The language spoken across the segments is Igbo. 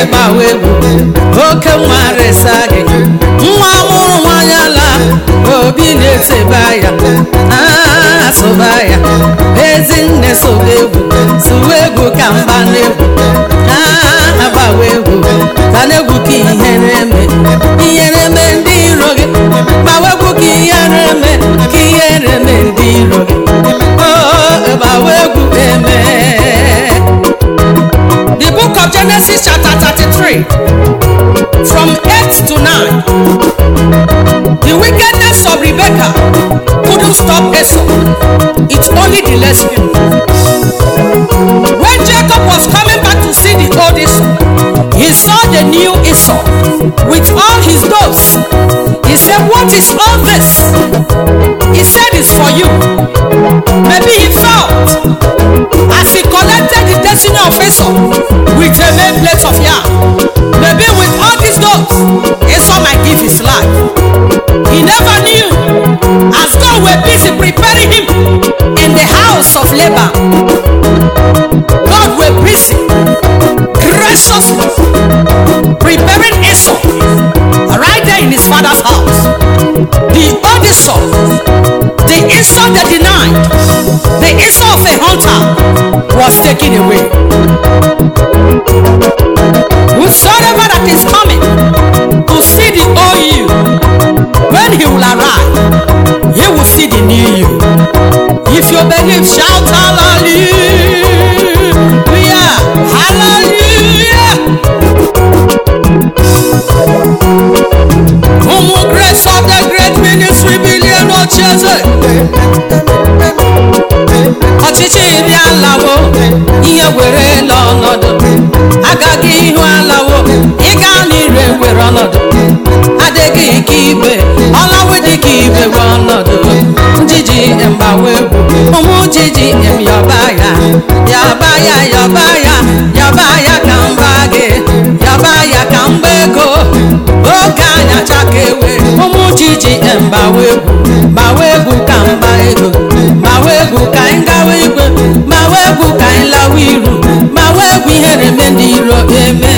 gbawa egwu oke nwa resa gị nwa mụrụ nwanyị ala obi na-eteba ya Ah, sụba ya ezinne soba egwu sụwa egwu ka mba na-egwu Ah, agbawa egwu ka na-egwu ka ihere eme ihere eme ndị iro gị gbawa egwu ka ihere eme ka ihere eme ndị iro gị Oh, gbawa egwu eme The book of Genesis chapter 33 from 8 to 9 The wickedness of Rebecca couldn't stop Esau. It only delays him. When Jacob was coming back to see the old Esau, he saw the new Esau with all his doves. He said, What is all this? He said, It's for you. Maybe he felt as he collected the destiny of Esau with a main plate of yam. Maybe with all these dogs, Esau might give his life. He never knew as God were busy preparing him in the house of Laban. God were busy graciously preparing Esau right there in his father's house. The old Esau, the Esau they denied, the Esau of a hunter was taken away. Whosoever that is coming to see the old you, when he will arrive, he will see the new you. If you believe, shout hallelujah, hallelujah. Ụmụ grace of the great ministry billion ocheze ọchịchị bịa lawo ihe were la ọnọdụ agaghị ihu alawo ịga n'ire were ọnọdụ adịghị ike igbe ọlawe dịka igbe we ọnọdụ njiji mgbawa egwu ụmụ jiji em yọba ya yọba ya yọba ya yọba ya ka mba gị yọba ya ka mgba ego oge anya chaka ewe ụmụ jiji mgbawa egwu gbawa egwu ka mba ego gbawa egwu ka anyị gawa igwe gbawa egwu ka anyị lawa iru gbawa egwu ihere eme ndị iro eme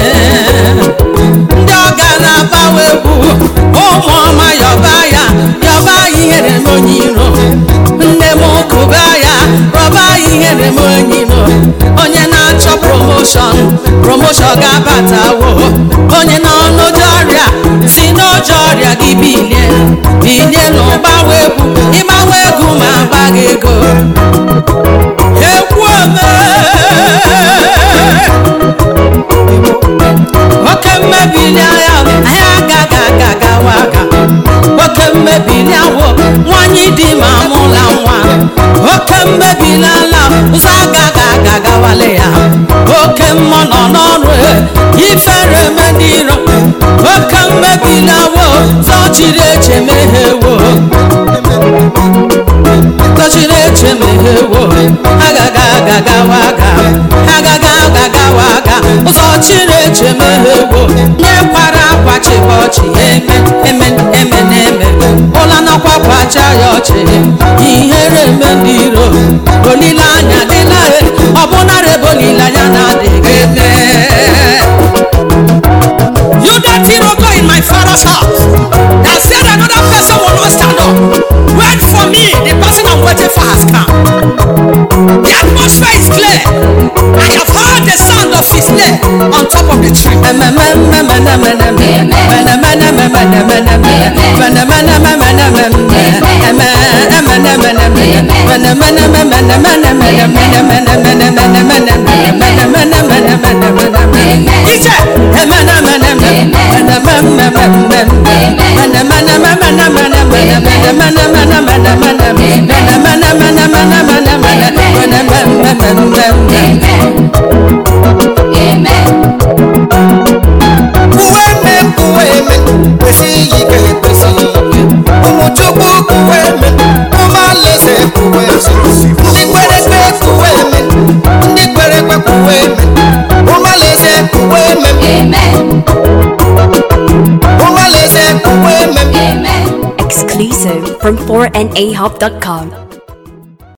ndị ọga na-agbawa egwu ụmụ ọma yọba ya yọba ya ihere eme onye iro nne m kụba ya rọba ya ihere eme onye iro onye na-achọ promoshọn promoshọn ga-abatawo onye nọ n'ụjọ ọrịa si n'ụjọ ọrịa gị bilie bilie na ụgbawa egwu ịgbawa egwu ma agba gị ego egwu ome oke mmebili agha anyị agaghị aga gawa aga oke mmebili awụ nwanyị dị ma mụla nwa oke mmebili ala ụzọ agaghị aga gawale ya oke mmụọ nọ n'ọrụ ifere eme ndị iro oke mmebili awụ zọchiri eche meghewo zọchiri eche meghewo agaghị aga gawa aga agaghị aga gawa aga ụzọ chiri eche meghewo nyekwara akwa chịba ọchị eme eme eme na eme ụla nakwa kwacha ya ọchị ihere eme ndị iro olileanya dịla e ọbụnara ebe olileanya na-adịghị eme You that hero go in my father's house that said another person will not stand up. Wait for me, the person I'm waiting for has come. The atmosphere is clear. I have heard the sound of his leg on top of the tree. Kuwe me kuwe me kwesị ike ekwesị ụmụ chukwu kuwe me ụmụ alaeze kuwe ndị kwere ekwe kuwe me ndị kwere ekwe kuwe me ụmụ alaeze kuwe me ụmụ alaeze kuwe me Exclusive from 4nahub.com.